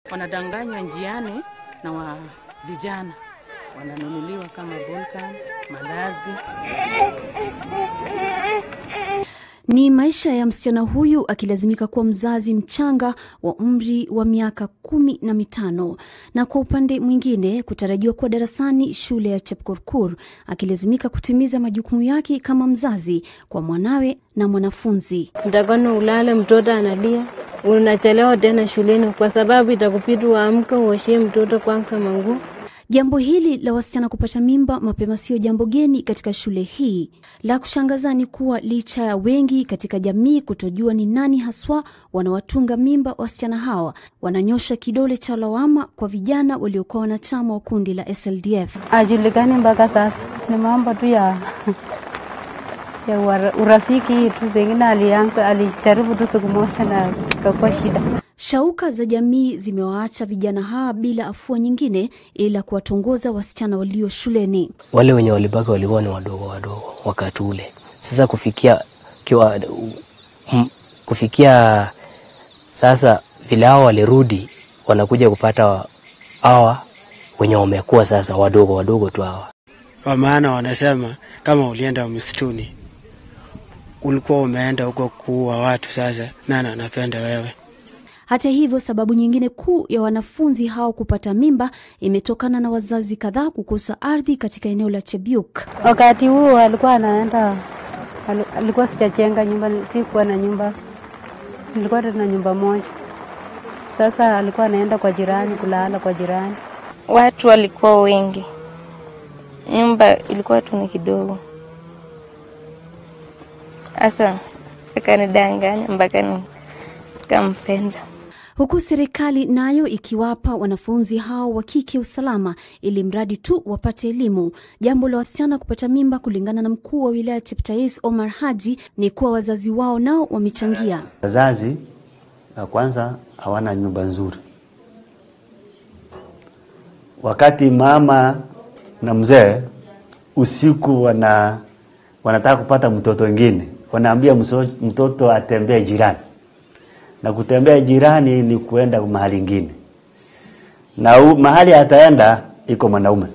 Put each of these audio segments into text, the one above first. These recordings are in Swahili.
wanadanganywa njiani na wa vijana wananunuliwa kama Volcan, mandazi. Ni maisha ya msichana huyu akilazimika kuwa mzazi mchanga wa umri wa miaka kumi na mitano na kwa upande mwingine kutarajiwa kuwa darasani shule ya Chepkurkur akilazimika kutimiza majukumu yake kama mzazi kwa mwanawe na mwanafunzi. Utakona ulale, mtoto analia, unachelewa tena shuleni kwa sababu itakupidi uamke uoshie mtoto kwanza manguo. Jambo hili la wasichana kupata mimba mapema sio jambo geni katika shule hii. La kushangaza ni kuwa licha ya wengi katika jamii kutojua ni nani haswa wanawatunga mimba wasichana hawa, wananyosha kidole cha lawama kwa vijana waliokuwa wanachama wa kundi la SLDF. Ajulikani mpaka sasa, ni mambo tu ya ya ura- urafiki tu, pengine alianza alijaribu tu siku moja na ikakuwa shida. Shauka za jamii zimewaacha vijana hawa bila afua nyingine ila kuwatongoza wasichana walio shuleni. wale wenye walibaki walikuwa ni wadogo wadogo wakati ule. Sasa kufikia kiwa, m, kufikia sasa vile hao walirudi, wanakuja kupata hawa wenye wamekuwa sasa wadogo wadogo tu hawa. Kwa maana wanasema kama ulienda msituni, ulikuwa umeenda huko kuua watu, sasa nani anapenda wewe? Hata hivyo, sababu nyingine kuu ya wanafunzi hao kupata mimba imetokana na wazazi kadhaa kukosa ardhi katika eneo la Chebiuk. Wakati huo alikuwa anaenda, al- alikuwa sijajenga nyumba, sikuwa na nyumba, nilikuwa tu na nyumba moja. Sasa alikuwa anaenda kwa jirani kulala kwa jirani. watu walikuwa wengi, nyumba ilikuwa tu ni kidogo. Sasa akanidanganya mpaka nikampenda. huku serikali nayo ikiwapa wanafunzi hao wa kike usalama ili mradi tu wapate elimu. Jambo la wasichana kupata mimba, kulingana na mkuu wa wilaya Cheptais Omar Haji, ni kuwa wazazi wao nao wamechangia. Wazazi la kwanza hawana nyumba nzuri. Wakati mama na mzee usiku wana wanataka kupata mtoto wengine, wanaambia mso- mtoto atembee jirani, na kutembea jirani ni kuenda mahali ingine, na u, mahali ataenda iko mwanaume,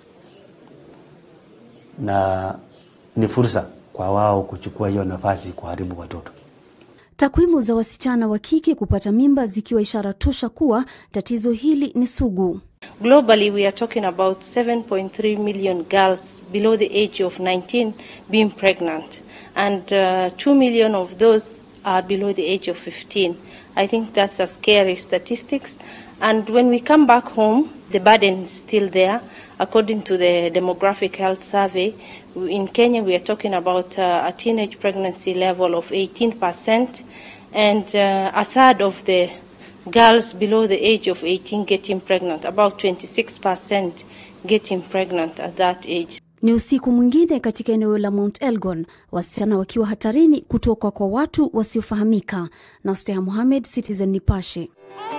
na ni fursa kwa wao kuchukua hiyo nafasi kuharibu watoto. Takwimu za wasichana wa kike kupata mimba zikiwa ishara tosha kuwa tatizo hili ni sugu. Globally, we are talking about 7.3 million girls below the age of 19 being pregnant, and uh, 2 million of those are below the age of 15. I think that's a scary statistics. And when we come back home, the burden is still there. According to the Demographic Health Survey, in Kenya we are talking about uh, a teenage pregnancy level of 18%, and uh, a third of the girls below the age of 18 getting pregnant, about 26% getting pregnant at that age. Ni usiku mwingine katika eneo la Mount Elgon, wasichana wakiwa hatarini kutoka kwa watu wasiofahamika. Nastea Mohamed, Citizen Nipashe.